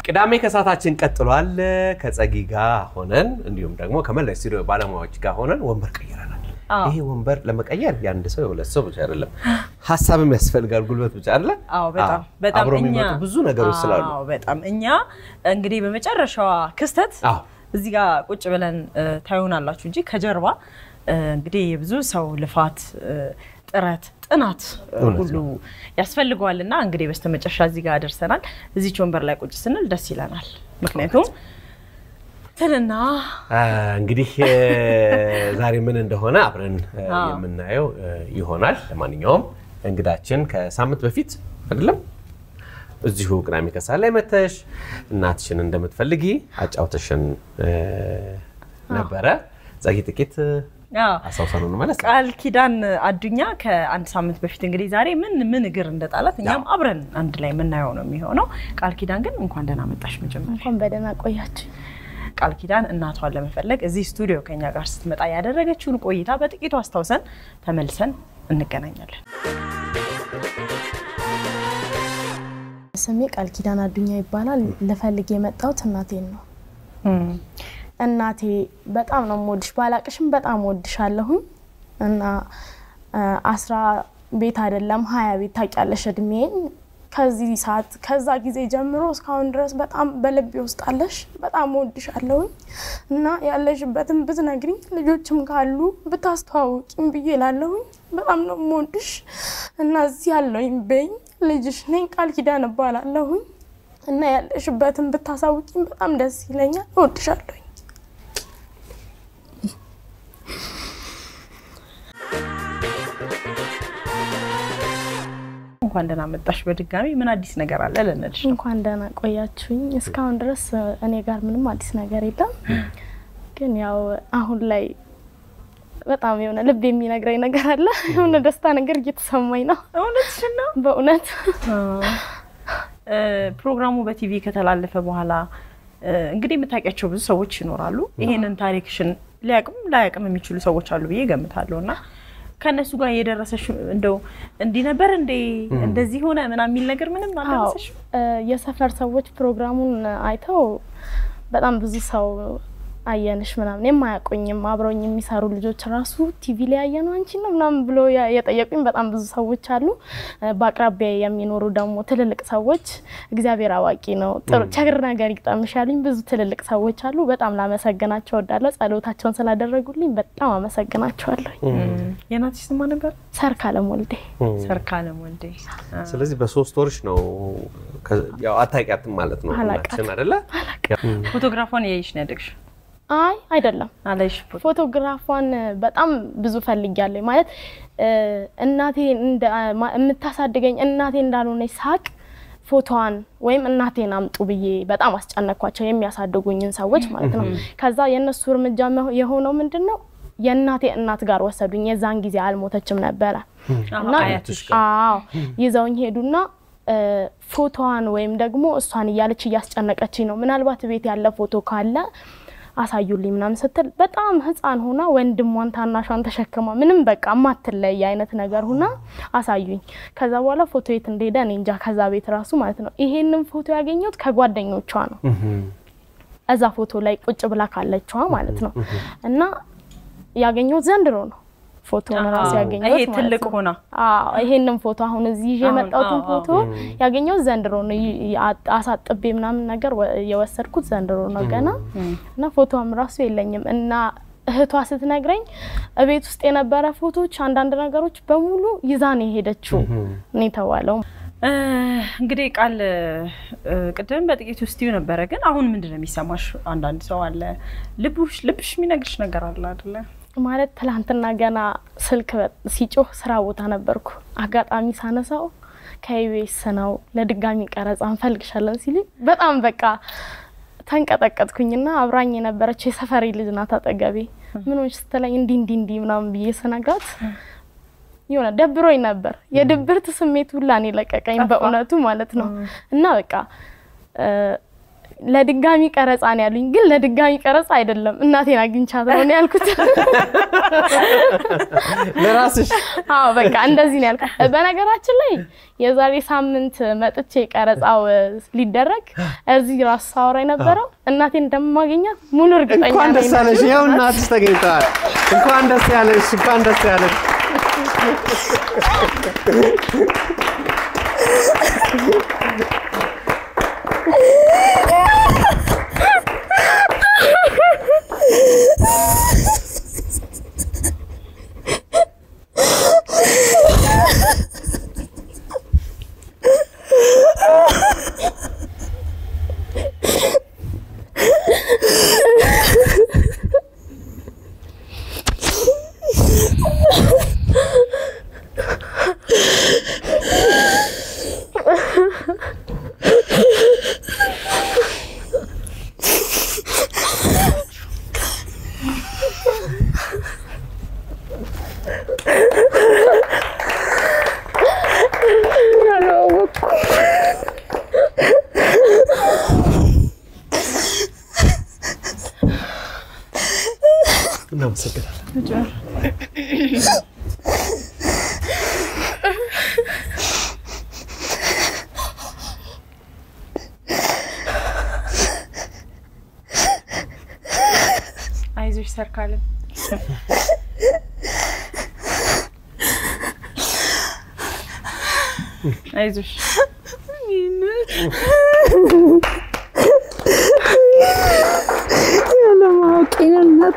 ቅዳሜ ከሰዓታችን ቀጥሏል። ከጸጊ ጋር ሆነን እንዲሁም ደግሞ ከመላ ስቱዲዮ ባለሙያዎች ጋር ሆነን ወንበር ቀይረናል። አዎ። ይሄ ወንበር ለመቀየር የአንድ ሰው የሁለት ሰው ብቻ አይደለም፣ ሀሳብም ያስፈልጋል፣ ጉልበት ብቻ አይደለ? አዎ በጣም አዎ። በጣም አብሮ እኛ የሚመጡ ብዙ ነገሮች ስላሉ አዎ በጣም እኛ እንግዲህ በመጨረሻዋ ክስተት አዎ። እዚህ ጋር ቁጭ ብለን እ፣ ታዩናላችሁ እንጂ ከጀርባ እ፣ እንግዲህ የብዙ ሰው ልፋት እ፣ ጥረት ጥናት እ፣ እውነት ሁሉ ያስፈልገዋል እና እንግዲህ በስተመጨረሻ እዚህ ጋር ደርሰናል። እዚች ወንበር ላይ ቁጭ ስንል ደስ ይለናል። ምክንያቱም ትልና አ፣ እንግዲህ እ፣ ዛሬ ምን እንደሆነ አብረን እ፣ አዎ። የምናየው እ፣ ይሆናል። ለማንኛውም እንግዳችን ከሳምንት በፊት አይደለም እዚሁ ቅዳሜ ከሰዓት ላይ መተሽ እናትሽን እንደምትፈልጊ አጫውተሽን እ፣ ነበረ። ጸጊ ጥቂት እ፣ አዎ አስታውሰን እንመለስ። ቃል ኪዳን አዱኛ ከአንድ ሳምንት በፊት እንግዲህ ዛሬ ምን ምን እግር እንደጣላት እኛም አዎ። አብረን አንድ ላይ የምናየው ነው የሚሆነው። ቃል ኪዳን ግን እንኳን ደህና መጣሽ። መጀመሪያ እንኳን በደህና ቆያችሁ። ቃል ኪዳን እናቷን ለመፈለግ እዚህ ስቱዲዮ ከኛ ጋር ስትመጣ ያደረገችውን ቆይታ በጥቂቱ አስታውሰን ተመልሰን እንገናኛለን። ስሜ ቃል ኪዳን አዱኛ ይባላል። ልፈልግ የመጣሁት እናቴን ነው። እናቴ በጣም ነው የምወድሽ፣ ባላቅሽም በጣም እወድሻለሁኝ እና አ፣ አስራ ቤት አይደለም ሀያ ቤት ታውቂያለሽ እድሜን ከዚህ ሰዓት ከዛ ጊዜ ጀምሮ እስካሁን ድረስ በጣም በልቤ ውስጥ አለሽ። በጣም እወድሻለሁኝ እና ያለሽበትን ብትነግሪኝ ልጆችም ካሉ ብታስተዋውቂኝ ብዬ ላለሁኝ በጣም ነው የምወድሽ እና እዚህ ያለሁኝ በኝ ልጅሽ ነኝ ቃል ኪዳን እባላለሁኝ እና ያለሽበትን ብታሳውቂኝ በጣም ደስ ይለኛል። እወድሻለሁኝ። እንኳን ደህና መጣሽ በድጋሚ ምን አዲስ ነገር አለ ልንልሽ ነው። እንኳን ደህና ቆያችሁኝ። እስካሁን ድረስ እኔ ጋር ምንም አዲስ ነገር የለም፣ ግን ያው አሁን ላይ በጣም የሆነ ልብ የሚነግረኝ ነገር አለ። የሆነ ደስታ ነገር እየተሰማኝ ነው እውነትሽን ነው። በእውነት እ፣ ፕሮግራሙ በቲቪ ከተላለፈ በኋላ እ፣ እንግዲህ የምታውቂያቸው ብዙ ሰዎች ይኖራሉ። ይሄንን ታሪክሽን ሊያቅም ላያቅም የሚችሉ ሰዎች አሉ ብዬ ገምታለሁ እና ከእነሱ ጋር የደረሰሽ እንደው እንዲህ ነበር እንዴ እንደዚህ ሆነ ምናምን የሚል ነገር ምንም አልደረሰሽ? እ፣ የሰፈር ሰዎች ፕሮግራሙን አይተው በጣም ብዙ ሰው አየንሽ ምናምን የማያውቁኝም አብረውኝ የሚሰሩ ልጆች ራሱ ቲቪ ላይ ያየነው አንቺ ነው ምናምን ብሎ ያ- የጠየቁኝ በጣም ብዙ ሰዎች አሉ። እ፣ በአቅራቢያ የሚኖሩ ደግሞ ትልልቅ ሰዎች እግዚአብሔር አዋቂ ነው ጥሩ ቸግር ነገር ይግጠምሽ ያሉኝ ብዙ ትልልቅ ሰዎች አሉ። በጣም ላመሰግናቸው እወዳለሁ። ጸሎታቸውን ስላደረጉልኝ በጣም አመሰግናቸዋለሁ። የእናትሽ ስማ ነበር ሰርካለም ወልዴ ሰርካለም ወልዴ። ስለዚህ በሶስት ወርሽ ነው ከ- ያው አታውቂያትም ማለት ነው አላውቃትም። እናትሽን አይደለ? ፎቶግራፏን ያይሽ ነው ያደግሽው? አይ አይደለም አላይሽ ፎቶ ፎቶግራፏን በጣም ብዙ ፈልጊያለሁ። ማለት እ፣ እናቴ እንደ- ማ- የምታሳድገኝ እናቴ እንዳልሆነች ሳቅ ፎቶዋን ወይም እናቴን አምጡ ብዬ በጣም አስጨነኳቸው፣ የሚያሳድጉኝን ሰዎች ማለት ነው። ከዛ የእነሱ እርምጃ መሆ- የሆነው ምንድን ነው? የእናቴ እናት ጋር ወሰዱኝ። የዛን ጊዜ አልሞተችም ነበረ እና አያትሽ አዎ ይዘውኝ ሄዱና እ፣ ፎቶዋን ወይም ደግሞ እሷን እያለች እያስጨነቀችኝ ነው። ምናልባት ቤት ያለ ፎቶ ካለ አሳዩልኝ ምናምን ስትል በጣም ሕፃን ሆና ወንድሟን ታናሿን ተሸክማ ምንም በቃ የማትለይ አይነት ነገር ሁና አሳዩኝ። ከዛ በኋላ ፎቶ የት እንደሄደ እኔ እንጃ። ከዛ ቤት ራሱ ማለት ነው። ይሄንን ፎቶ ያገኘሁት ከጓደኞቿ ነው። እዛ ፎቶ ላይ ቁጭ ብላ ካለችዋ ማለት ነው እና ያገኘሁት ዘንድሮ ነው። ፎቶውን ራሱ ያገኘሁት ይሄ ማለት ትልቅ ነው። ሆና አዎ ይሄንን ፎቶ አሁን እዚህ ይዤ አሁን፣ የመጣሁትን አዎ፣ ፎቶ ያገኘሁት ዘንድሮ ነው። ይ- ይ- አ- አሳጥቤ ምናምን ነገር ወ- የወሰድኩት ዘንድሮ ነው ገና እና ፎቶዋም ራሱ የለኝም እና እህቷ ስትነግረኝ እቤት ውስጥ የነበረ ፎቶዎች፣ አንዳንድ ነገሮች በሙሉ ይዛ ነው የሄደችው ነው የተባለው። እ፣ እንግዲህ ቃል እ፣ ቅድም በጥቂቱ ስትዩ ነበረ፣ ግን አሁን ምንድን ነው የሚሰማሽ? አንዳንድ ሰው አለ ልብሽ ልብሽ የሚነግርሽ ነገር አለ አይደለ? ማለት ትላንትና ገና ስልክ በ- ሲጮህ ስራ ቦታ ነበርኩ። አጋጣሚ ሳነሳው ከኢቢኤስ ነው ለድጋሚ ቀረጻ እንፈልግሻለን ሲሉ በጣም በቃ ተንቀጠቀጥኩኝና አብራኝ የነበረችው የሰፈሬ ልጅ ናት አጠገቤ። ምን ሆንሽ ስትለኝ እንዲህ እንዲህ እንዲህ ምናምን ብዬ ስነግራት የሆነ ደብሮኝ ነበር። የድብርት ስሜት ሁላ እኔ ለቀቀኝ ጠፋ። በእውነቱ ማለት ነው። እና በቃ እ፣ ለድጋሚ ቀረጻ ነው ያሉኝ፣ ግን ለድጋሚ ቀረጻ አይደለም እናቴን አግኝቻት ነው ነው ያልኩት። ለራስሽ አዎ በቃ እንደዚህ ነው ያልኩት። በነገራችን ላይ የዛሬ ሳምንት መጥቼ ቀረጻው ሊደረግ እዚህ ራሱ ሳወራ የነበረው እናቴን እንደማገኛት ሙሉ እርግጠኛ እንኳን ነኝ። ደስ ያለሽ። ይኸው እናትሽ ተገኝተዋል። እንኳን ደስ ያለሽ። እንኳን ደስ ያለሽ። እናመሰግናለን። አይዞሽ ሰርካለም አይዞሽ ያለማወቄ ነው እናቴ።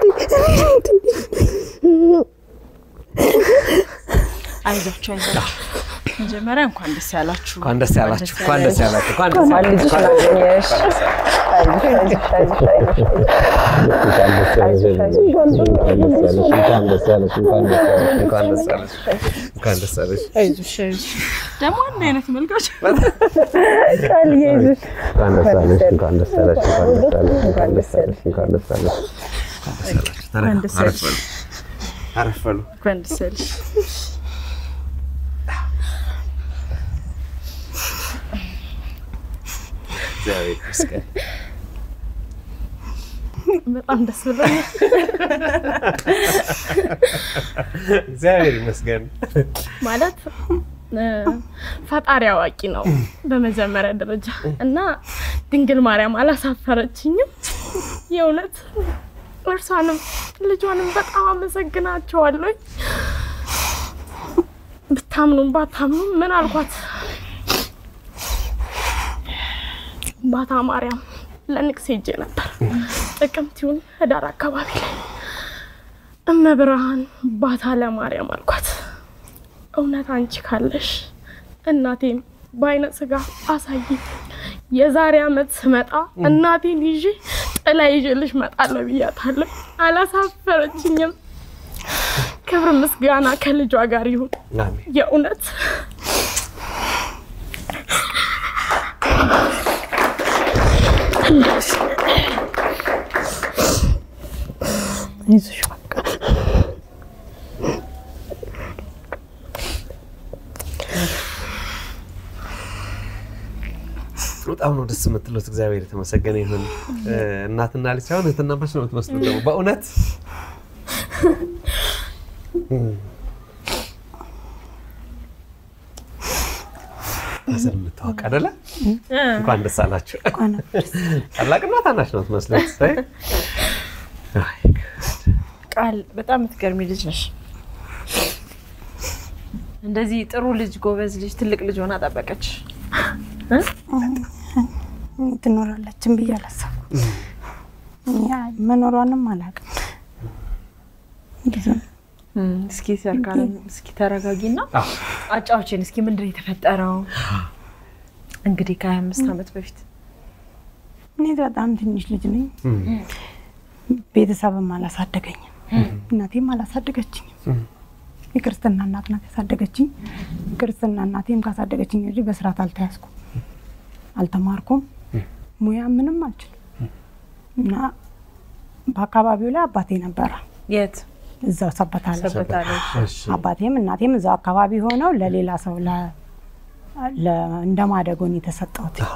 አይዟችሁ አይዟችሁ። መጀመሪያ እንኳን ደስ ያላችሁ። እንኳን ደስ ያላችሁ። እንኳን ደስ ያላችሁ። እንኳን ደስ እንኳን ያላችሁ። ልጅሽን አገኘሽ። አይዞሽ፣ አይዞሽ፣ አይዞሽ፣ አይዞሽ። እንኳን ደስ ያለሽ። እንኳን ደስ ያለሽ። እንኳን ደስ ያለሽ። እንኳን ደስ ያለሽ። አይዞሽ አይዞሽ። ደግሞ አንድ አይነት መልካች ቃልዬ አይዞሽ። እንኳን ደስ ያለሽ። እንኳን ደስ ያለሽ። እንኳን ደስ ያለሽ። እንኳን ደስ ያለሽ። እንኳን ደስ ያለሽ። እንኳን ደስ ያለሽ። አረፍ በሉ። አረፍ በሉ። እንኳን ደስ ያለሽ። እግዚአብሔር ይመስገን። በጣም ደስ ብሎኛል። እግዚአብሔር ይመስገን። ማለት እ፣ ፈጣሪ አዋቂ ነው በመጀመሪያ ደረጃ እና ድንግል ማርያም አላሳፈረችኝም። የእውነት እርሷንም ልጇንም በጣም አመሰግናቸዋለሁ። ብታምኑም ባታምኑም ምን አልኳት ባታ ማርያም ለንቅስ ሄጄ ነበር ጥቅምት ይሁን ህዳር አካባቢ ላይ እመብርሃን ባታ ለማርያም አልኳት። እውነት አንቺ ካለሽ እናቴም በአይነ ስጋ አሳይ። የዛሬ አመት ስመጣ እናቴን ይዤ ጥላ ይዤልሽ እመጣለሁ ብያታለሁ። አላሳፈረችኝም። ክብር ምስጋና ከልጇ ጋር ይሁን። አሜን። የእውነት አይዞሽ በቃ በጣም ነው ደስ የምትሉት። እግዚአብሔር የተመሰገነ ይሁን። እ፣ እናትና ልጅ ሳይሆን እህትና ማች ነው የምትመስሉት ደግሞ በእውነት ስል የምታወቅ አይደለ? እንኳን ደስ አላችሁ። እንኳን ታላቅና ታናሽ ነው የምትመስሉት። አይ፣ አይ፣ ቃል በጣም የምትገርሚ ልጅ ነሽ። እንደዚህ ጥሩ ልጅ፣ ጎበዝ ልጅ፣ ትልቅ ልጅ ሆና ጠበቀች። ትኖራለችን ብዬ አላሰብኩም። ያ መኖሯንም አላውቅም። ብዙ እስኪ ሰርካለም፣ እስኪ ተረጋጊና አዎ። አጫዎችን እስኪ ምንድን ነው የተፈጠረው? እንግዲህ ከሀያ አምስት ዓመት በፊት እኔ በጣም ትንሽ ልጅ ነኝ። ቤተሰብም አላሳደገኝም። እናቴም አላሳደገችኝም። የክርስትና እናት ናት ያሳደገችኝ። ክርስትና እናቴም ካሳደገችኝ እንጂ በስርዓት አልተያዝኩም፣ አልተማርኩም፣ ሙያ ምንም አልችልም እና በአካባቢው ላይ አባቴ ነበረ የት እዛው ሰበታ ላይ ሰበታለች? እሺ። አባቴም እናቴም እዛው አካባቢ ሆነው ለሌላ ሰው ለ- ለ- እንደ ማደጎን የተሰጠሁት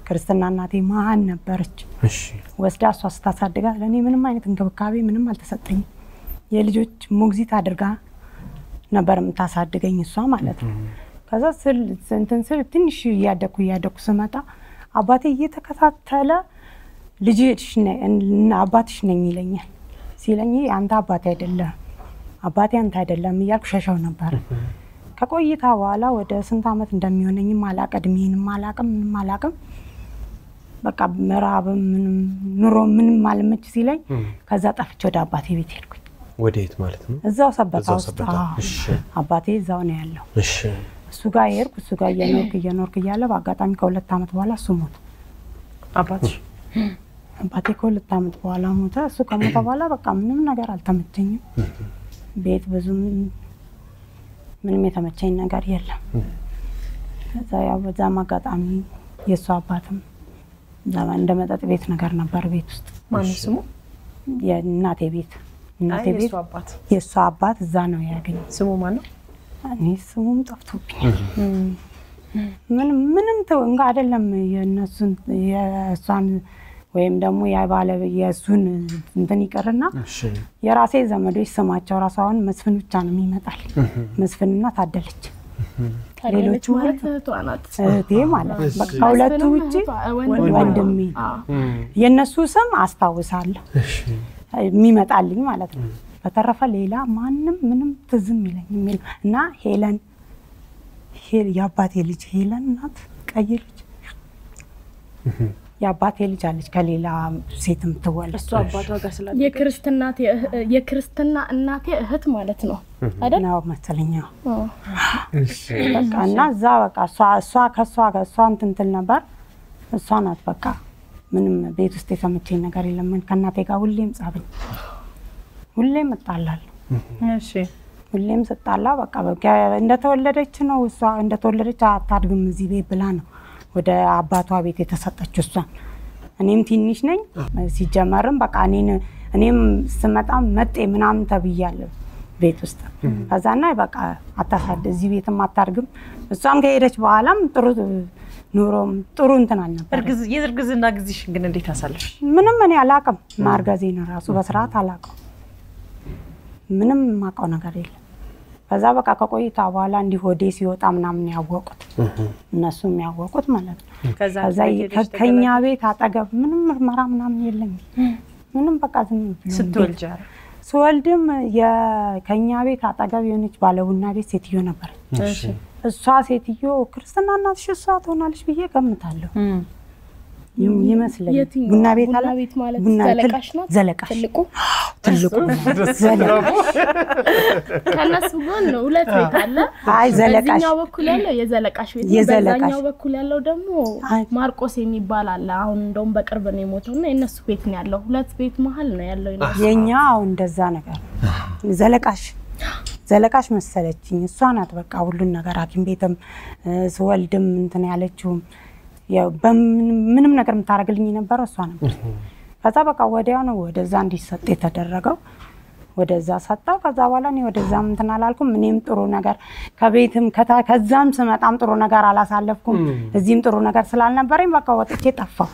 ክርስትና እናቴ መሀን ነበረች። እሺ ወስዳ እሷ ስታሳድጋት ለእኔ ምንም አይነት እንክብካቤ ምንም አልተሰጠኝም። የልጆች ሞግዚት አድርጋ ነበር የምታሳድገኝ እሷ ማለት ነው። ከዛ ስል እንትን ስል ትንሽ እያደኩ እያደኩ ስመጣ አባቴ እየተከታተለ ልጅሽ ነ- እና አባትሽ ነኝ ይለኛል። ሲለኝ አንተ አባቴ አይደለም አባቴ አንተ አይደለም እያልኩ ሸሸው ነበር። ከቆይታ በኋላ ወደ ስንት ዓመት እንደሚሆነኝም አላቅ እድሜንም አላቅም ምንም አላቅም። በቃ ምዕራብም ምንም ኑሮ ምንም አልመች ሲለኝ ከዛ ጠፍቼ ወደ አባቴ ቤት ሄድኩኝ። ወዴት ማለት ነው? እዛው ሰበታ እዛው ውስጥ ሰበታ። አዎ። እሺ አባቴ እዛው ነው ያለው። እሺ እሱ ጋር ሄድኩ። እሱ ጋር እየኖርክ እየኖርክ እያለ በአጋጣሚ ከሁለት ዓመት በኋላ እሱ ሞተ። አባትሽ አባቴ ከሁለት ዓመት በኋላ ሞተ። እሱ ከሞተ በኋላ በቃ ምንም ነገር አልተመቸኝም። ቤት ብዙም ምንም የተመቸኝ ነገር የለም። ከዛ ያው በዛም አጋጣሚ የእሱ አባትም እዛ እንደ መጠጥ ቤት ነገር ነበር ቤት ውስጥ ማነው ስሙ? የእናቴ ቤት እናቴ አይ ቤት የእሱ አባት የእሷ አባት እዛ ነው ያገኘ። ስሙ ማነው? እኔ ስሙም ጠፍቶብኛል። ምንም ምንም ተው እንጋ አይደለም የእነሱን የእሷን ወይም ደግሞ የባለ የእሱን እንትን ይቅርና እሺ የራሴ ዘመዶች ስማቸው ራሱ አሁን መስፍን ብቻ ነው የሚመጣል። መስፍንና ታደለች ታደለች ሌሎቹ ማለት እህቷ ናት። እህቴ ማለት ነው። በቃ ከሁለቱ መስፍንም ውጭ እህቷ- ወንድሟ ነው። ወንድሜ አዎ። የእነሱ ስም አስታውሳለሁ የሚመጣልኝ ማለት ነው። በተረፈ ሌላ ማንም ምንም ትዝም ይለኝ የሚል እና ሄለን ሄ- የአባቴ ልጅ ሄለን ናት፣ ቀይ ልጅ የአባቴ ልጅ አለች ከሌላ ሴት የምትወለድ እሱ አባቷ ጋር ስላለ የክርስትና የክርስትና እናቴ እህት ማለት ነው አይደል? ነው መሰለኝ። አዎ። አዎ። በቃ እና እዛ በቃ እሷ እሷ ከእሷ ጋር እሷ እንትን ትል ነበር። እሷ ናት በቃ ምንም ቤት ውስጥ የተመቸኝ ነገር የለም። ከእናቴ ጋር ሁሌም ጻብኝ፣ ሁሌም እጣላለሁ። እሺ ሁሌም ስጣላ በቃ በቃ እንደተወለደች ነው እሷ እንደተወለደች አታድግም እዚህ ቤት ብላ ነው ወደ አባቷ ቤት የተሰጠችው እሷን። እኔም ትንሽ ነኝ ሲጀመርም በቃ እኔን እኔም ስመጣ መጤ ምናምን ተብያለሁ ቤት ውስጥ ከዛና በቃ አታሳድ እዚህ ቤትም አታድግም። እሷም ከሄደች በኋላም ጥሩ ኑሮም ጥሩ እንትን አልነበር። እርግዝ የእርግዝና ጊዜሽን ግን እንዴት አሳለፍሽ? ምንም እኔ አላቅም ማርገዜን ራሱ በስርዓት አላቅም። ምንም የማውቀው ነገር የለም። ከዛ በቃ ከቆይታ በኋላ እንዲህ ሆዴ ሲወጣ ምናምን ያወቁት እነሱ የሚያወቁት ማለት ነው። ከዛ ከዛ ቤት ሄደሽ ከ- ከኛ ቤት አጠገብ ምንም ምርመራ ምናምን የለኝም። ምንም በቃ ዝም ብሎ ስትወልጂ ቤት- ስወልድም የ- ከኛ ቤት አጠገብ የሆነች ባለቡና ቤት ሴትዮ ነበረች። እሺ እሷ ሴትዮ ክርስትና እናትሽ እሷ ትሆናለች ብዬ ገምታለሁ ይም- ይመስለኛል። የትኛው? ቡና ቤት ቡና አለ ቤት ማለት ቡና ቤት- ዘለቃሽ ናት? ዘለቃሽ ትልቁ ትልቁ ዘለቃሽ ከእነሱ ጎን ነው ሁለት ቤት አለ። አይ ዘለቃሽ በዚህኛው በኩል ያለው የዘለቃሽ ቤት ነው። የዘለቃሽ። በዛኛው በኩል ያለው ደግሞ አይ። ማርቆስ የሚባል አለ። አሁን እንደውም በቅርብ ነው የሞተው እና የእነሱ ቤት ነው ያለው። ሁለት ቤት መሀል ነው ያለው የእነሱ። የኛ አሁን እንደዛ ነገር ነው። ዘለቃሽ ዘለቃሽ መሰለችኝ። እሷ ናት በቃ ሁሉን ነገር ሐኪም ቤትም እ፣ ስወልድም እንትን ያለችውም ያው በምንም- ምንም ነገር የምታደርግልኝ የነበረው እሷ ነበር። ከዛ በቃ ወዲያው ነው ወደዛ እንዲሰጥ የተደረገው። ወደዛ ሰጠው። ከዛ በኋላ እኔ ወደዛም እንትን አላልኩም። እኔም ጥሩ ነገር ከቤትም ከታ- ከዛም ስመጣም ጥሩ ነገር አላሳለፍኩም። እዚህም ጥሩ ነገር ስላልነበረኝ በቃ ወጥቼ ጠፋው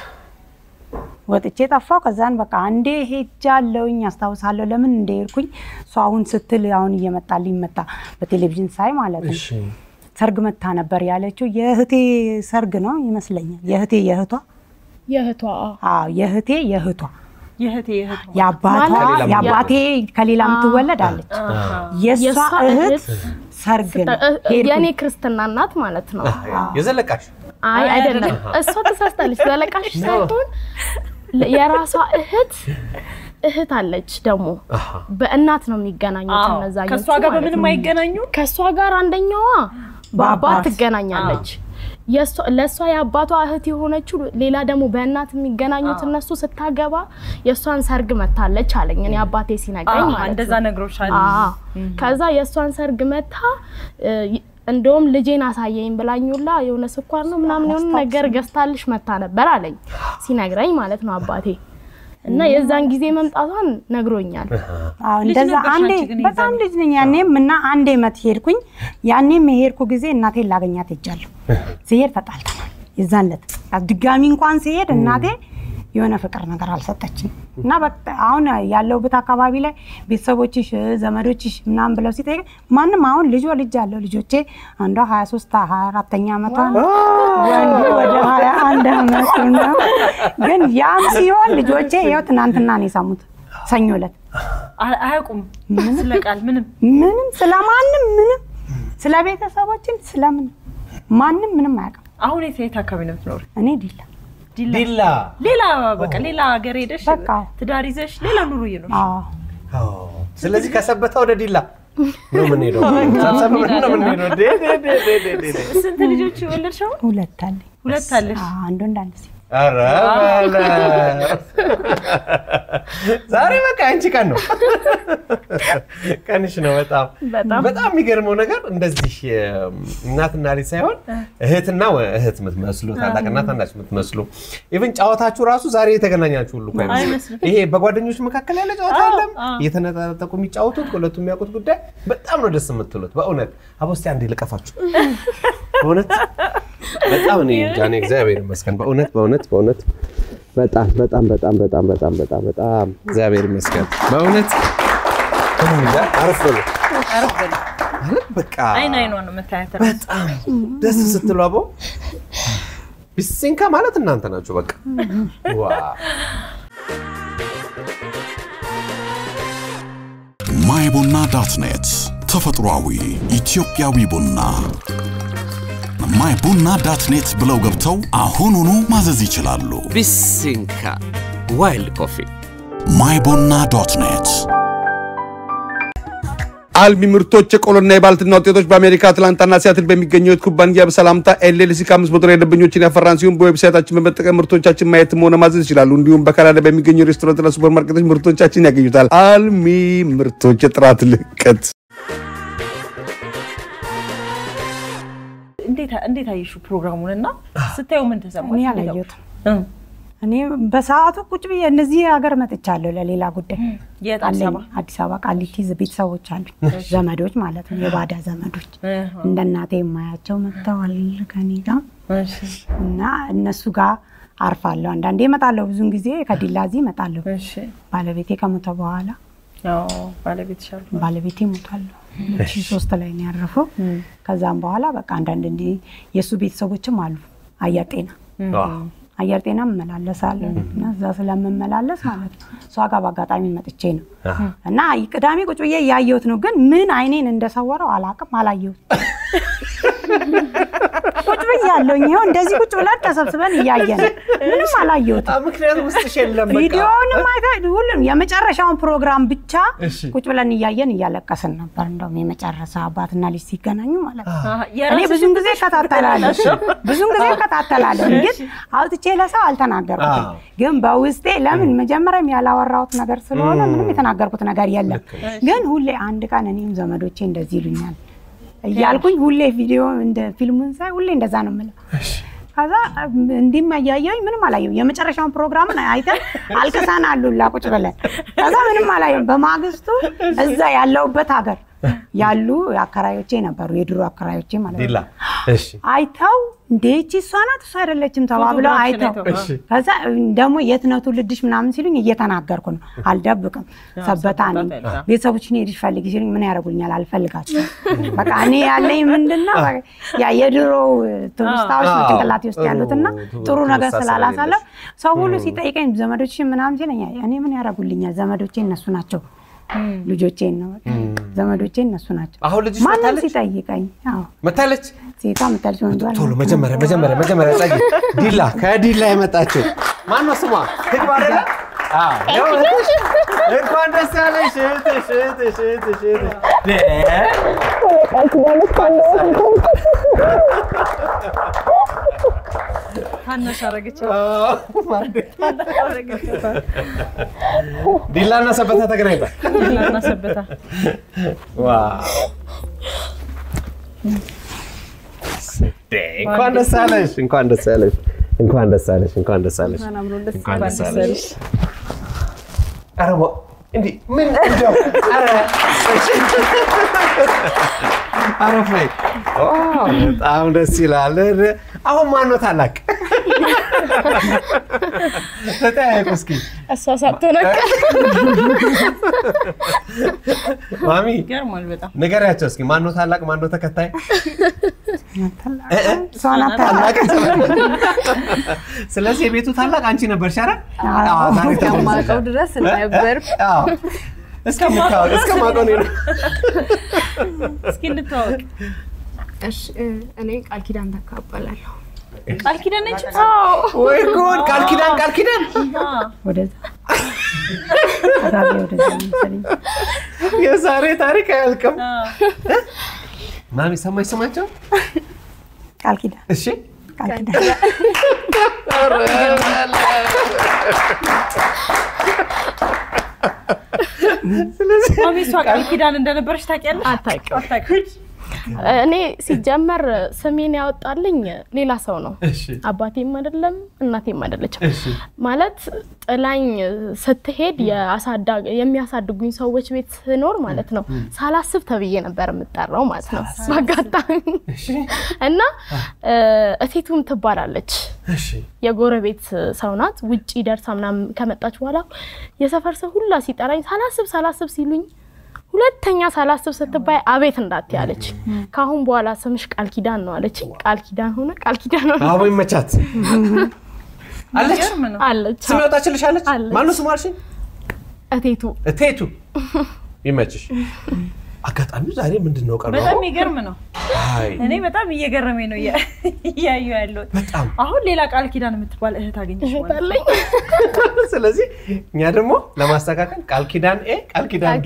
ወጥቼ ጠፋው። ከዛን በቃ አንዴ ሄጃለሁኝ አስታውሳለሁ። ለምን እንደሄድኩኝ እሷ አሁን ስትል አሁን እየመጣልኝ መጣ በቴሌቪዥን ሳይ ማለት ነው። እሺ ሰርግ መታ ነበር ያለችው የእህቴ ሰርግ ነው ይመስለኛል። የእህቴ የእህቷ የእህቷ አዎ የእህቴ የእህቷ የእህቴ የእህቷ የአባቷ ማለት የአባቴ ከሌላ የምትወለድ አለች። የእሷ የእሷ እህት እህት ሰርግ ነው እ- እ- ሄድኩኝ። የእኔ ክርስትና እናት ማለት ነው። የዘለቃሽ አይ አይደለም፣ እሷ ተሳስታለች። ዘለቃሽ ሳይሆን ለ- የራሷ እህት እህት አለች ደግሞ በእናት ነው የሚገናኙት እነዛኞቹ ከእሷ ጋር ማለት በምንም ነው። አይገናኙም። ከእሷ ጋር አንደኛዋ በአባት በአባት። ትገናኛለች። የእሷ- ለእሷ የአባቷ እህት የሆነችው ሌላ ደግሞ በእናት የሚገናኙት እነሱ ስታገባ የእሷን ሰርግ መታለች አለኝ እኔ አባቴ ሲነግረኝ አዎ፣ ማለት እንደዛ ነው። ነግሮሻል። አዎ። ከዛ የእሷን ሰርግ መታ እ፣ እንደውም ልጄን አሳየኝ ብላኙላ የሆነ ስኳር ነው ምናምን የሆነ ነገር ገዝታልሽ መታ ነበር አለኝ ሲነግረኝ ማለት ነው አባቴ እና የዛን ጊዜ መምጣቷን ነግሮኛል። አዎ ልጅ እንደዛ ነበርሽ አንዴ አንቺ ግን በጣም ልጅ ነኝ ያኔም እና አንዴ መት ሄድኩኝ። ያኔም የሄድኩ ጊዜ እናቴን ላገኛት ሄጃለሁ። ስሄድ ተጣልተናል። የዛን ዕለት ድጋሚ እንኳን ሲሄድ እናቴ የሆነ ፍቅር ነገር አልሰጠችኝ እና በቃ አሁን ያለሁበት አካባቢ ላይ ቤተሰቦችሽ ዘመዶችሽ ምናምን ብለው ሲጠይቅ ማንም አሁን ልጆ ልጅ አለው ልጆቼ አንዷ 23 24ኛ ዓመቷ ነው። ወንዱ ወደ 21 ዓመቱ ነው። ግን ያም ሲሆን ልጆቼ ይኸው ትናንትና ነው የሰሙት ሰኞ ዕለት አ- አያውቁም ስለ ቃል ምንም ምንም ስለማንም ምንም ስለ ቤተሰቦችን ስለምን ማንም ምንም አያውቅም። አሁን የት የት አካባቢ ነው የምትኖር? እኔ ዲላ ዲላ ዲላ ሌላ በቃ ሌላ ሀገር ሄደሽ በቃ። ትዳር ይዘሽ ሌላ ኑሮ እየኖርሽ አዎ ስለዚህ ከሰበታ ወደ ዲላ ነው የምንሄደው። ሰብሰብ ብለን ነው የምንሄደው። ዴ ዴ ዴ ዴ ዴ ዴ ዴ። ስንት ልጆች ወለድሽው? ሁለት አለኝ። ሁለት አለሽ። አዎ፣ አንድ ወንድ አንድ ሴት። ኧረ በለው። ዛሬ በቃ አንቺ ቀን ነው ቀንሽ ነው። በጣም በጣም የሚገርመው ነገር እንደዚህ እም፣ እናትና ልጅ ሳይሆን እህትና ወ- እህት የምትመስሉ ታላቅና ታናሽ የምትመስሉ ኢቭን ጨዋታችሁ ራሱ ዛሬ የተገናኛችሁ ሁሉ እኮ አይመስልም። አይመስልም። ይሄ በጓደኞች መካከል ያለ ጨዋታ አዎ፣ የለም አዎ። እየተነጣጠቁ የሚጫወቱት ሁለቱ የሚያውቁት ጉዳይ በጣም ነው ደስ የምትሉት። በእውነት አቦ እስኪ አንዴ ልቀፋችሁ። በእውነት በጣም እኔ እንጃ እኔ እግዚአብሔር ይመስገን በእውነት በእውነት በእውነት በጣም በጣም በጣም በጣም በጣም በጣም በጣም እግዚአብሔር ይመስገን በእውነት እኔ እንጃ አረፍ በሉ አረፍ በል። ማለት በቃ አይን አይኗ ነው መታየት በጣም ደስ ስትሉ አቦ ቢሲንካ ማለት እናንተ ናችሁ። በቃ ዋው ማይ ቡና ዳት ኔት ተፈጥሯዊ ኢትዮጵያዊ ቡና ማይ ቡና ዳት ኔት ብለው ገብተው አሁኑኑ ማዘዝ ይችላሉ። ቢሲንካ ዋይልድ ኮፊ ማይ ቡና ዶት ኔት አልሚ ምርቶች የቆሎና የባልትና ውጤቶች በአሜሪካ አትላንታና ሲያትል በሚገኘው የት ኩባንያ በሰላምታ ኤልኤልሲ ከአምስት መቶ በላይ ደንበኞችን ያፈራን ሲሆን በዌብሳይታችን በመጠቀም ምርቶቻችን ማየትም ሆነ ማዘዝ ይችላሉ። እንዲሁም በካናዳ በሚገኙ ሬስቶራንትና ሱፐርማርኬቶች ምርቶቻችን ያገኙታል። አልሚ ምርቶች የጥራት ልቀት እንዴት እንዴት አየሽው ፕሮግራሙን እና ስታየው ምን ተሰማሽ? እኔ እንዴት አላየሁትም። እ እኔ በሰዓቱ ቁጭ ብዬ እነዚህ ሀገር መጥቻለሁ ለሌላ ጉዳይ የት አዲስ አለኝ። አበባ? አዲስ አበባ ቃሊቲ ቤተሰቦች አሉኝ፣ ዘመዶች ማለት ነው፣ የባዳ ዘመዶች እ እንደ እናቴ የማያቸው መጥተዋል ከኔ ጋር እሺ እና እነሱ ጋር አርፋለሁ። አንዳንዴ እመጣለሁ፣ ብዙን ጊዜ ከዲላ እዚህ እመጣለሁ። እሺ ባለቤቴ ከሞተ በኋላ ያው ባለቤትሽ አሉ ባለቤቴ ሞቷል። ሁለት ሺህ ሶስት ላይ ነው ያረፈው። ከዛም በኋላ በቃ አንዳንድ እንዲህ የእሱ ቤተሰቦችም አሉ አየር ጤና አየር ጤና እመላለሳለሁ እና እዛ ስለምመላለስ ማለት ነው እሷ ጋር በአጋጣሚ መጥቼ ነው እና ቅዳሜ ቁጭ ብዬ እያየሁት ነው። ግን ምን አይኔን እንደሰወረው አላውቅም፣ አላየሁት። ቁጭ ብዬ ያለሁኝ ይኸው እንደዚህ ቁጭ ብለን ተሰብስበን እያየን ነው። ምንም አላየሁትም። ምክንያቱም ውስጥሽ የለም በቃ። ቪዲዮውንም አይተህ ሁሉም የመጨረሻውን ፕሮግራም ብቻ እሺ። ቁጭ ብለን እያየን እያለቀስን ነበር። እንደውም የመጨረሻ አባትና ልጅ ሲገናኙ ማለት ነው። አሀ፣ እኔ የራስሽ ብዙን ጊዜ ትንሽ እከታተላለሁ ብዙን ጊዜ እከታተላለሁ፣ ግን አውጥቼ ለሰው አልተናገርኩትም። አዎ። ግን በውስጤ ለምን መጀመሪያም ያላወራሁት ነገር ስለሆነ ምንም የተናገርኩት ነገር የለም። ግን ሁሌ አንድ ቀን እኔም ዘመዶቼ እንደዚህ ይሉኛል እያልኩኝ ሁሌ ቪዲዮ እንደ ፊልሙን ሳይ ሁሌ እንደዛ ነው የምለው። ከዛ እንዲህም እያየሁኝ ምንም አላየሁም። የመጨረሻውን ፕሮግራምን አይተን አልቅሰን አሉላ ቁጭ ብለን ከዛ ምንም አላየሁም። በማግስቱ እዛ ያለሁበት ሀገር ያሉ አከራዮቼ ነበሩ፣ የድሮ አከራዮቼ ማለት ዲላ ነው። እሺ አይተው እንዴ ይቺ እሷ ናት እሷ አይደለችም ተባብለው ፎቶግራፍሽን አይተው አይተው፣ እሺ። ከዛ ደግሞ የት ነው ትውልድሽ ምናምን ሲሉኝ እየተናገርኩ ነው፣ አልደብቅም። ሰበታ ነኝ። ሰበታ። ቤተሰቦችን ሄድሽ ፈልጊ ሲሉኝ ምን ያደርጉልኛል? አልፈልጋቸውም። በቃ እኔ ያለኝ ምንድን ነው ያ የድሮ ትውስታዎች ነው አዎ። ጭንቅላቴ ውስጥ ጥሩ ያሉትና ጥሩ ነገር ትውስታ ስላላሳለፍ ሰው ሁሉ ሲጠይቀኝ ዘመዶችሽን ምናምን ሲለኝ እኔ ምን ያደርጉልኛል? ዘመዶቼ እነሱ ናቸው። ልጆቼን ነው በቃ ዘመዶቼ እነሱ ናቸው። አሁን ልጅሽ ማንም መታለች? ሲጠይቀኝ አዎ መታለች ሴቷ ምታልሽ ወንዱ አለ። ቶሎ መጀመሪያ መጀመሪያ መጀመሪያ ጸጊ ዲላ ከዲላ የመጣችው ማን ነው ስሟ? ትግባ አይደለ? አዎ ያው እህትሽ እንኳን ደስ ያለሽ እህትሽ እህትሽ እህትሽ እህትሽ ደ ታናሽ አረገች ዲላ እና ሰበታ ተገናኝቷል። እና ሰበታ ዋው ደ እንኳን ደስ ያለሽ እንኳን ደስ ያለሽ እንኳን ደስ ያለሽ እንኳን ደስ ያለሽ እንኳን ደስ ያለሽ። ኧረ ዋ- እንዲህ ምን እንደው ኧረ አረፍ ላይ ኦ፣ በጣም ደስ ይላል። አሁን ማነው ታላቅ? ተጠያየቁ እስኪ እሷ ሳትሆን ማሚ ይገርማል በጣም ንገሪያቸው እስኪ ማነው ታላቅ ማነው ተከታይ? እሷ ናት ታላቅ። ስለዚህ የቤቱ ታላቅ አንቺ ነበርሽ አይደል? አዎ። አዎ፣ ዛሬ እስከማውቀው ድረስ ነበር። አዎ። እስከምታወቅ እስከማውቀው እኔ ነው። እስኪ እንተዋወቅ። እሺ እ፣ እኔ ቃል ኪዳን ተካ እባላለሁ። ቃል ኪዳን ነች? ወይ ጉድ! ቃል ኪዳን ቃል ኪዳን ወደዛ አዛቤ ወደዛ መሰለኝ። የዛሬ ታሪክ አያልቅም። ማሚ ሰማች ስማቸው? ቃል ኪዳን እሺ ቃል ኪዳን ማሚ እሷ ቃል ኪዳን እንደነበረች ታውቂያለሽ? አታውቅም። አታውቂም? እኔ ሲጀመር ስሜን ያወጣልኝ ሌላ ሰው ነው። እሺ አባቴም አይደለም እናቴም አይደለችም። እሺ ማለት ጥላኝ ስትሄድ የአሳዳ- የሚያሳድጉኝ ሰዎች ቤት ስኖር ማለት ነው ሳላስብ ተብዬ ነበር የምጠራው ማለት ነው በአጋጣሚ እና እ፣ እቴቱም ትባላለች እሺ የጎረቤት ሰው ናት። ውጪ ደርሳ ምናምን ከመጣች በኋላ የሰፈር ሰው ሁላ ሲጠራኝ ሳላስብ ሳላስብ ሲሉኝ ሁለተኛ ሳላስብ ስትባይ አቤት እንዳትዪ አለች። ከአሁን በኋላ ስምሽ ቃል ኪዳን ነው አለች። ቃል ኪዳን ሆነ ቃል ኪዳን ሆነ አቦ ይመቻት አለች። ይገርም ነው። አለች። ስም ያወጣችልሽ አለች። አለች። ማነው ስሙ አልሽኝ? እቴቱ እቴቱ ይመችሽ። አጋጣሚው ዛሬ ምንድን ነው ቀረው? በጣም የሚገርም ነው። አይ እኔ በጣም እየገረመኝ ነው እያ- እያየሁ ያለሁት። በጣም አሁን ሌላ ቃል ኪዳን የምትባል እህት አገኘሽ ማለት ነው። አለኝ። ስለዚህ እኛ ደግሞ ለማስተካከል ቃል ኪዳን ኤ ቃል ኪዳን ቢ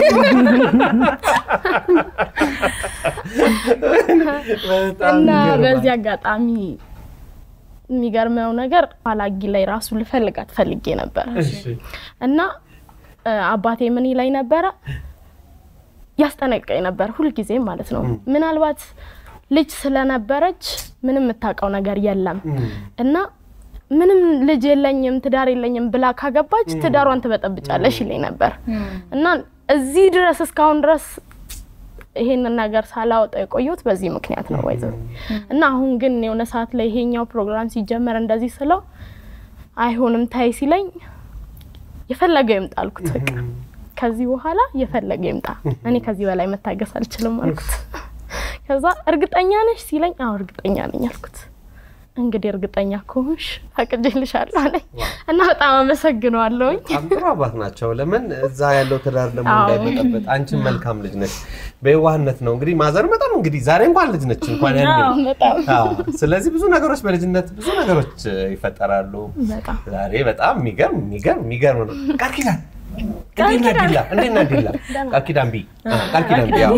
በጣም እና ይገርማል። በዚህ አጋጣሚ የሚገርመው ነገር ፋላጊ ላይ ራሱ ልፈልጋት ፈልጌ ነበር እሺ እና እ፣ አባቴ ምን ይለኝ ነበረ ያስጠነቀኝ ነበር ሁልጊዜም ማለት ነው። ምናልባት ልጅ ስለነበረች ምንም የምታውቀው ነገር የለም እና ምንም ልጅ የለኝም ትዳር የለኝም ብላ ካገባች ትዳሯን ትበጠብጫለሽ ይለኝ ነበር እና እዚህ ድረስ እስካሁን ድረስ ይሄንን ነገር ሳላወጣ የቆየሁት በዚህ ምክንያት ነው ወይዘሮ እና አሁን ግን የሆነ ሰዓት ላይ ይሄኛው ፕሮግራም ሲጀመር እንደዚህ ስለው አይሆንም ታይ ሲለኝ የፈለገው ይምጣ አልኩት። በቃ ከዚህ በኋላ የፈለገ ይምጣ፣ እኔ ከዚህ በላይ መታገስ አልችልም አልኩት። ከዛ እርግጠኛ ነሽ ሲለኝ አዎ እርግጠኛ ነኝ አልኩት። እንግዲህ እርግጠኛ ከሆንሽ ፈቅጄልሻለሁ አለኝ እና በጣም አመሰግነዋለሁኝ። በጣም ጥሩ አባት ናቸው። ለምን እዛ ያለው ትዳር ደግሞ አዎ። እንዳይበጠበጥ። አንቺን መልካም ልጅ ነች፣ በየዋህነት ነው እንግዲህ ማዘር በጣም እንግዲህ ዛሬ እንኳን ልጅ ነች እንኳን ያኔ በጣም አዎ። ስለዚህ ብዙ ነገሮች በልጅነት ብዙ ነገሮች እ, ይፈጠራሉ። በጣም ዛሬ በጣም የሚገርም የሚገርም የሚገርም ነው። ቃል ኪዳን እንዴት ነህ ዲላ? እንዴት ነህ ዲላ? ቃል ኪዳን ቢ አ፣ ቃል ኪዳን ቢ አዎ።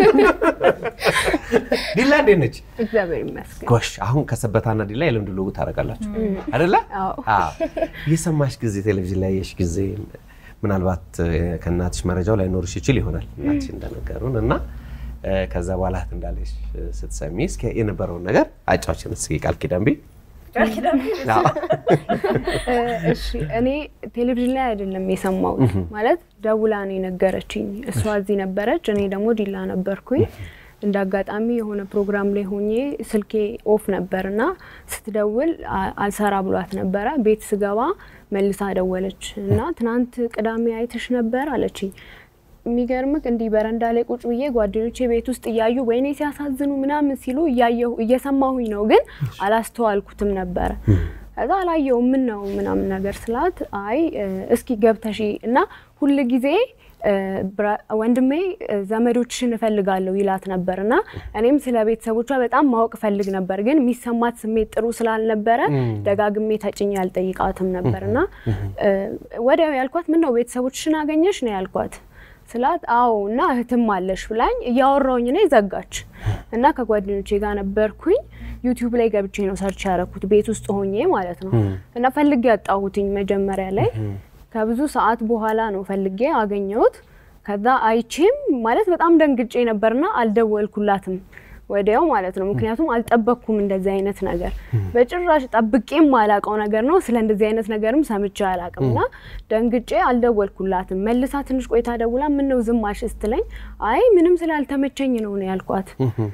ዲላ እንዴት ነች? እግዚአብሔር ይመስገን። ጎሽ አሁን ከሰበታና ዲላ የልምድ ልውውጥ ታደርጋላችሁ አይደለ? አዎ። አዎ። የሰማሽ ጊዜ ቴሌቪዥን ላይ የሽ ጊዜ ምናልባት እ፣ ከእናትሽ መረጃው ላይኖርሽ ይችል ይሆናል እናትሽ እንደነገሩን እና እ፣ ከዛ በኋላ እህት እንዳለሽ እ፣ ስትሰሚ እስኪ የነበረውን ነገር አጫዎችን እስኪ ቃል ኪዳን ቢ ቃል ኪዳን አዎ። እ፣ እሺ እኔ ቴሌቪዥን ላይ አይደለም የሰማሁት፣ ማለት ደውላ ነው የነገረችኝ። እሷ እዚህ ነበረች፣ እኔ ደግሞ ዲላ ነበርኩኝ። እንደ አጋጣሚ የሆነ ፕሮግራም ላይ ሆኜ ስልኬ ኦፍ ነበር እና ስትደውል አ- አልሰራ ብሏት ነበረ። ቤት ስገባ መልሳ ደወለች እና ትናንት ቅዳሜ አይተሽ ነበር አለችኝ። የሚገርምክ እንዲህ በረንዳ ላይ ቁጭ ብዬ ጓደኞቼ ቤት ውስጥ እያዩ ወይኔ ሲያሳዝኑ ምናምን ሲሉ እያየሁ እየሰማሁኝ ነው፣ ግን አላስተዋልኩትም ነበረ። ከዛ አላየውም ምን ነው ምናምን ነገር ስላት አይ እ፣ እስኪ ገብተሽ እና ሁል ጊዜ እ፣ ብራ- ወንድሜ እ፣ ዘመዶችሽን እፈልጋለሁ ይላት ነበር እና እኔም ስለ ቤተሰቦቿ በጣም ማወቅ እፈልግ ነበር፣ ግን የሚሰማት ስሜት ጥሩ ስላልነበረ ደጋግሜ ተጭኜ አልጠይቃትም ነበር እና እ፣ ወዲያው ያልኳት ምን ነው ቤተሰቦችሽን አገኘሽ ነው ያልኳት ስላት አዎ እና እህትም አለሽ ብላኝ እያወራውኝ ነው ዘጋች እና ከጓደኞቼ ጋር ነበርኩኝ ዩቲዩብ ላይ ገብቼ ነው ሰርች ያደረኩት ቤት ውስጥ ሆኜ ማለት ነው እና ፈልጌ ያጣሁትኝ መጀመሪያ ላይ ከብዙ ሰዓት በኋላ ነው ፈልጌ አገኘሁት ከዛ አይቼም ማለት በጣም ደንግጬ ነበርና አልደወልኩላትም ወዲያው ማለት ነው። ምክንያቱም አልጠበቅኩም እንደዚህ አይነት ነገር በጭራሽ ጠብቄም ማላቀው ነገር ነው። ስለ እንደዚህ አይነት ነገርም ሰምቼ አላቅም እና ደንግጬ አልደወልኩላትም። መልሳ ትንሽ ቆይታ ደውላ ምን ነው ዝም አልሽ ስትለኝ አይ ምንም ስላልተመቸኝ ነው ነው ያልኳት።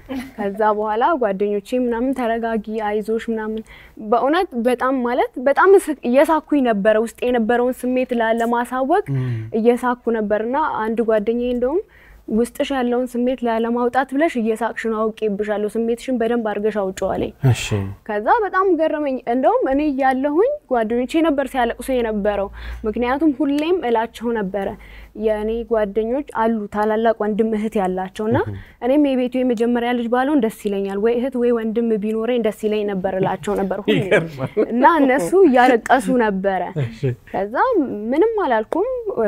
ከዛ በኋላ ጓደኞቼ ምናምን ተረጋጊ፣ አይዞሽ ምናምን በእውነት በጣም ማለት በጣም እስ- እየሳኩኝ ነበረ ውስጥ የነበረውን ስሜት ላ- ለማሳወቅ እየሳኩ ነበርና አንድ ጓደኛዬ እንደውም ውስጥሽ ያለውን ስሜት ላለማውጣት ብለሽ እየሳቅሽ ነው፣ አውቄብሻለሁ፣ ስሜትሽን በደንብ አድርገሽ አውጪው አለኝ። እሺ ከዛ በጣም ገረመኝ። እንደውም እኔ እያለሁኝ ጓደኞቼ ነበር ሲያለቅሱ የነበረው። ምክንያቱም ሁሌም እላቸው ነበረ የእኔ ጓደኞች አሉ ታላላቅ ወንድም እህት ያላቸው እና እኔም የቤቱ የመጀመሪያ ልጅ ባልሆን ደስ ይለኛል፣ ወይ እህት ወይ ወንድም ቢኖረኝ ደስ ይለኝ ነበር እላቸው ነበር ሁሌ እና እነሱ እያለቀሱ ነበረ። ከዛ ምንም አላልኩም።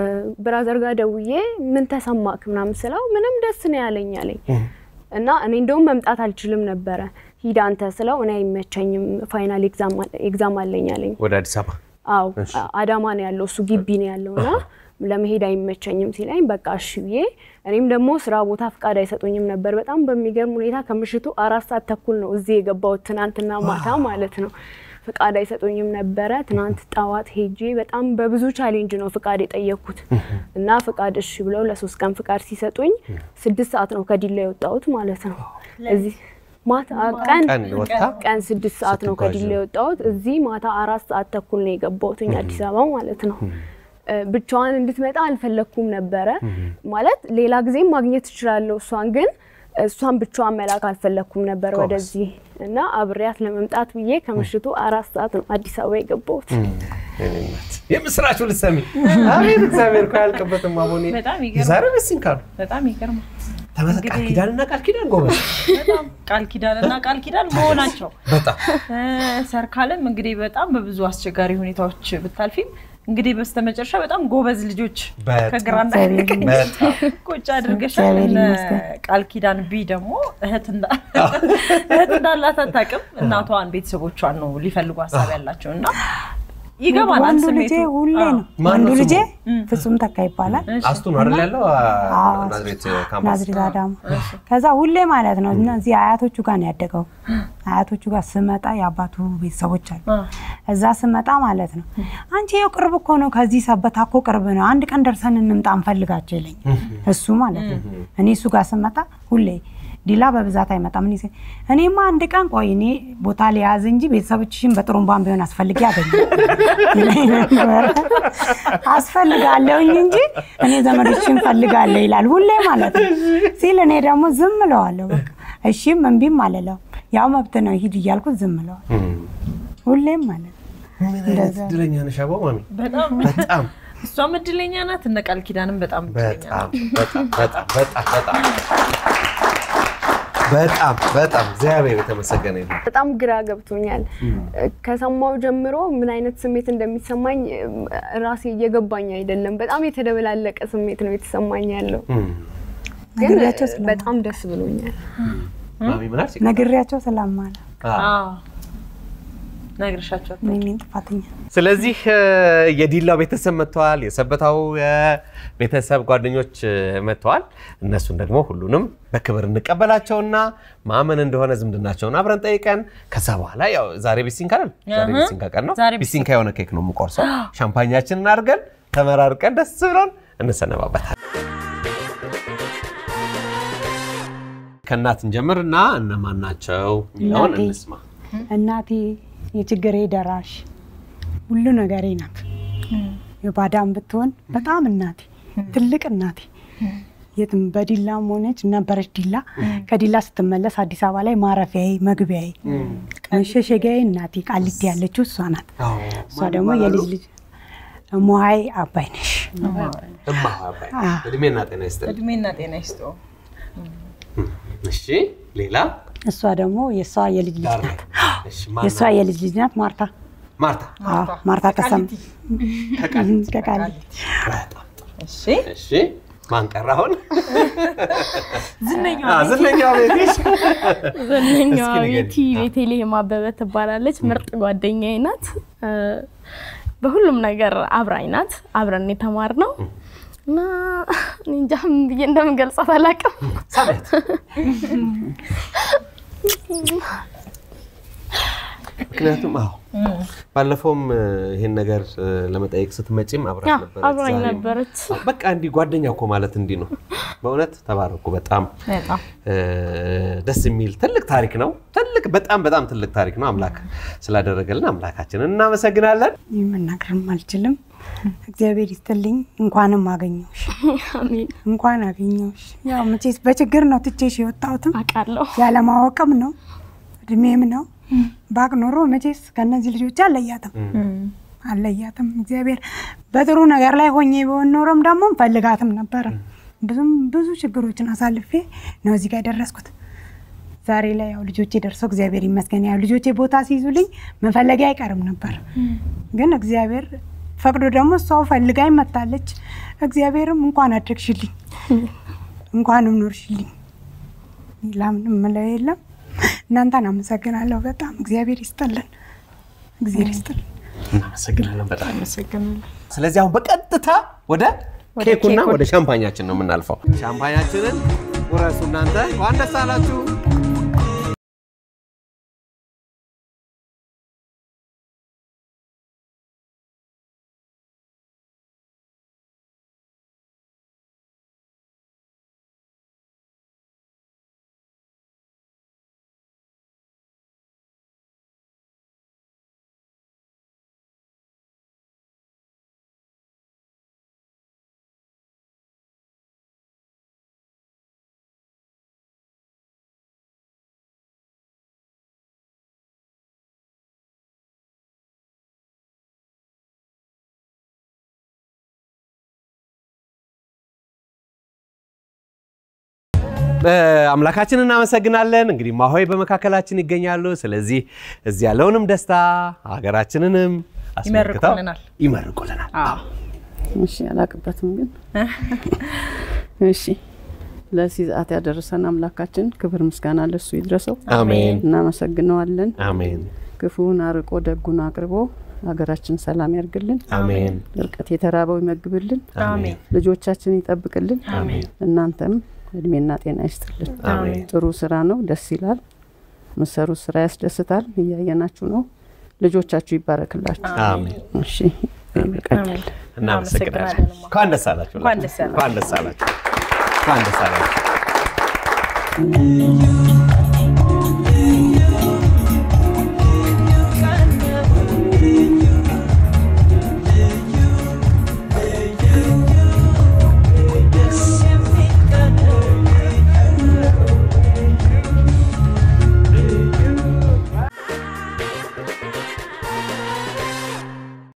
ብራዘር ጋር ደውዬ ምን ተሰማክ ምናምን ስለው ምንም ደስ ነው ያለኝ አለኝ እና እኔ እንደውም መምጣት አልችልም ነበረ ሂድ አንተ ስለው እኔ አይመቸኝም ፋይናል ኤግዛም አለኝ አለኝ። ወደ አዲስ አበባ አዎ አዳማ ነው ያለው እሱ ግቢ ነው ያለው እና ለመሄድ አይመቸኝም ሲለኝ በቃ እሺ ብዬ እኔም ደግሞ ስራ ቦታ ፍቃድ አይሰጡኝም ነበር። በጣም በሚገርም ሁኔታ ከምሽቱ አራት ሰዓት ተኩል ነው እዚህ የገባሁት ትናንትና ማታ ማለት ነው። ፍቃድ አይሰጡኝም ነበረ። ትናንት ጠዋት ሄጄ በጣም በብዙ ቻሌንጅ ነው ፍቃድ የጠየቅኩት እና ፍቃድ እሺ ብለው ለሶስት ቀን ፍቃድ ሲሰጡኝ ስድስት ሰዓት ነው ከዲላ የወጣሁት ማለት ነው እዚህ ማታ ቀን ቀን ወጥታ ቀን ስድስት ሰዓት ነው ስትጓዥ ከዲላ ነው። የወጣሁት። እዚህ ማታ አራት ሰዓት ተኩል ነው የገባሁት አዲስ አበባ ማለት ነው። እ፣ ብቻዋን እንድትመጣ አልፈለግኩም ነበረ ማለት ሌላ ጊዜም ማግኘት እችላለሁ እሷን ግን እሷን ብቻዋን መላክ አልፈለግኩም ነበር ጎበዝ። ወደዚህ እና አብሬያት ለመምጣት ብዬ ከምሽቱ አራት ሰዓት ነው አዲስ አበባ የገባሁት። የኔ እናት የምስራችሁ ልትሰሚ አቤት እግዚአብሔር እኮ አያልቅበትም። አሁን በጣም ይገርማል። የዛሬ በሲን ካሉ በጣም ይገርማል። ተመሰ ቃል ኪዳንና ቃል ኪዳን ጎበዝ በጣም ቃል ኪዳን እና ቃል ኪዳን መሆናቸው በጣም እ፣ ሰርካለም እንግዲህ በጣም በብዙ አስቸጋሪ ሁኔታዎች ብታልፊም እንግዲህ በስተመጨረሻ በጣም ጎበዝ ልጆች በጣም ከግራና ቀኝ በጣም ቁጭ አድርገሻል። እግዚአብሔር እነ ይመስገን። ቃል ኪዳን ቢ ደግሞ እህት እንዳ- እህት እንዳላት አታውቅም። እናቷን ቤተሰቦቿን ነው ሊፈልጉ ሀሳብ ያላቸው እና ይገባናል ወንዱ ስሜቱ። ልጄ ሁሌ አዎ። ነው ማን ወንዱ ነው ልጄ ስሙ? ፍጹም ተካ ይባላል። አስቱ ነው አይደል ያለው አዎ፣ ናዝሬት ካምፓስ ናዝሬት አዳማ። ከዛ ሁሌ ማለት ነው እና እዚህ አያቶቹ ጋር ነው ያደገው። አያቶቹ ጋር ስመጣ የአባቱ ቤተሰቦች አሉ። አ፣ እዛ ስመጣ ማለት ነው አንቺ ይኸው ቅርብ እኮ ነው፣ ከዚህ ሰበታ እኮ ቅርብ ነው፣ አንድ ቀን ደርሰን እንምጣ እንፈልጋቸው ይለኝ እሱ ማለት ነው። እኔ እሱ ጋር ስመጣ ሁሌ ዲላ በብዛት አይመጣም። እኔ ስ- እኔማ አንድ ቀን ቆይ እኔ ቦታ ሊያዝ እንጂ ቤተሰቦችሽን በጥሩምባን ቢሆን አስፈልጌ አገኘ ይለኝ ነበር። አስፈልጋለሁኝ እንጂ እኔ ዘመዶችን ፈልጋለሁ ይላል ሁሌ ማለት ነው ሲል እኔ ደግሞ ዝም እለዋለሁ። በቃ እሺም እምቢም አልለው ያው መብት ነው ሂድ እያልኩት ዝም እለዋለሁ ሁሌም ማለት ነው። ምን አይነት እድለኛ ነሽ አበባ ማሚ በጣም በጣም እሷም እድለኛ ናት። እነ ቃል ኪዳንም በጣም እድለኛ ናት። በጣም በጣም በጣም በጣም በጣም በጣም በጣም እግዚአብሔር የተመሰገነ ይሁን። በጣም ግራ ገብቶኛል። ከሰማው ጀምሮ ምን አይነት ስሜት እንደሚሰማኝ ራሴ እየገባኝ አይደለም። በጣም የተደበላለቀ ስሜት ነው የተሰማኝ ያለው፣ ግን ነግሬያቸው ስለማ- በጣም ደስ ብሎኛል። ማሚ ምን አልሽ? ነግሬያቸው ስለማለ አዎ። አዎ ነግርሻቸው እኔ ነኝ ጥፋተኛ። ስለዚህ እ፣ የዲላው ቤተሰብ መጥተዋል። የሰበታው የቤተሰብ ጓደኞች እ፣ መጥተዋል። እነሱን ደግሞ ሁሉንም በክብር እንቀበላቸውና ማመን እንደሆነ ዝምድናቸውን አብረን ጠይቀን ከዛ በኋላ ያው ዛሬ ቢሲንካ አይደል? ዛሬ እህ። ቢሲንካ ቀን ነው። ዛሬ ቢሲንካ የሆነ ኬክ ነው የምቆርሰው። ሻምፓኛችንን አድርገን ተመራርቀን ደስ ብሎን እንሰነባበታል። ከእናት እንጀምርና እነማን ናቸው የሚለውን እናቴ። እንስማ። እናቴ የችግሬ ደራሽ ሁሉ ነገሬ ናት። የባዳም ብትሆን በጣም እናቴ ትልቅ እናቴ የትም በዲላም ሆነች ነበረች ዲላ። ከዲላ ስትመለስ አዲስ አበባ ላይ ማረፊያዬ፣ መግቢያዬ፣ መሸሸጊያዬ እናቴ ቃሊቲ ያለችው እሷ ናት። እሷ ደግሞ የልጅ ልጅ ሞሀይ አባይነሽ እማ አባይ አዎ። እድሜና ጤና ይስጥልኝ። እድሜና ጤና ይስጠው። እሺ ሌላ እሷ ደግሞ የእሷ የልጅ ልጅ ዳር ላይ ናት። እሺ ማን የእሷ የልጅ ልጅ ናት ማርታ። ማርታ አዎ፣ ማርታ ተሰማ ከቃሊቲ በጣም ጥሩ። እሺ እሺ ማን ቀረ አሁን? ዝነኛዋ አ፣ ዝነኛዋ ቤትሽ ዝነኛዋ እስኪ ንገሪኝ። ቤቲ ቤቴልሄም አበበ ትባላለች። ምርጥ ጓደኛዬ ናት። እ፣ በሁሉም ነገር አብራኝ ናት። አብረን የተማርነው እና እኔ እንጃ ምን ብዬ እንደምገልጻት አላውቅም። ሳቤት ምክንያቱም አዎ ባለፈውም እ፣ ይሄን ነገር እ፣ ለመጠየቅ ስትመጪም አብራት ያ ነበረች። አብራኝ ዛሬም ነበረች። በቃ እንዲህ ጓደኛ እኮ ማለት እንዲህ ነው። በእውነት ተባረኩ። በጣም በጣም እ፣ ደስ የሚል ትልቅ ታሪክ ነው። ትልቅ በጣም በጣም ትልቅ ታሪክ ነው። አምላክ ስላደረገልን አምላካችንን እናመሰግናለን። ይህ መናገርም አልችልም። እግዚአብሔር ይስጥልኝ። እንኳንም አገኘሁሽ፣ አሜን። እንኳን አገኘሁሽ። ያው መቼስ በችግር ነው ትቼሽ የወጣሁትም አውቃለሁ። ያለማወቅም ነው እድሜም ነው። ባቅ ኖሮ መቼስ ከእነዚህ ልጆች አለያትም አለያትም። እግዚአብሔር በጥሩ ነገር ላይ ሆኜ ቢሆን ኖሮም ደግሞ ፈልጋትም ነበረ። ብዙም ብዙ ችግሮችን አሳልፌ ነው እዚህ ጋር የደረስኩት። ዛሬ ላይ ያው ልጆቼ ደርሰው እግዚአብሔር ይመስገን። ያው ልጆቼ ቦታ ሲይዙልኝ መፈለጊያ አይቀርም ነበር፣ ግን እግዚአብሔር ፈቅዶ ደግሞ እሷው ፈልጋኝ መታለች። እግዚአብሔርም እንኳን አደግሽልኝ እንኳንም ኖርሽልኝ ላምንም ምለው የለም። እናንተን አመሰግናለሁ በጣም እግዚአብሔር ይስጥልን፣ እግዚአብሔር ይስጥልን። እናመሰግናለን በጣም አመሰግናለሁ። ስለዚህ አሁን በቀጥታ ወደ ወደ ኬኩና ኬኩ። ወደ ሻምፓኛችን ነው የምናልፈው። ሻምፓኛችንን ውረሱ እናንተ። እንኳን ደስ አላችሁ። አምላካችን እናመሰግናለን። እንግዲህ ማሆይ በመካከላችን ይገኛሉ። ስለዚህ እዚህ ያለውንም ደስታ ሀገራችንንም አስመልክተው ይመርቁልናል። ይመርቁልናል። እሺ አላቅበትም ግን እሺ ለዚህ ሰዓት ያደረሰን አምላካችን ክብር ምስጋና ለሱ ይድረሰው። አሜን እናመሰግነዋለን። አሜን ክፉን አርቆ ደጉን አቅርቦ ሀገራችን ሰላም ያርግልን። አሜን እርቀት የተራበው ይመግብልን። አሜን ልጆቻችን ይጠብቅልን። አሜን እናንተም እድሜና ጤና ይስጥልን። አሜን ጥሩ ስራ ነው፣ ደስ ይላል። ምሰሩት ስራ ያስደስታል። እያየናችሁ ነው። ልጆቻችሁ ይባረክላችሁ። አሜን እሺ ይበቃኛል። እናመሰግናለን። እንኳን ደስ አላችሁ። እንኳን ደስ ያላችሁ። እንኳን ደስ አላችሁ። እንኳን ደስ አላችሁ።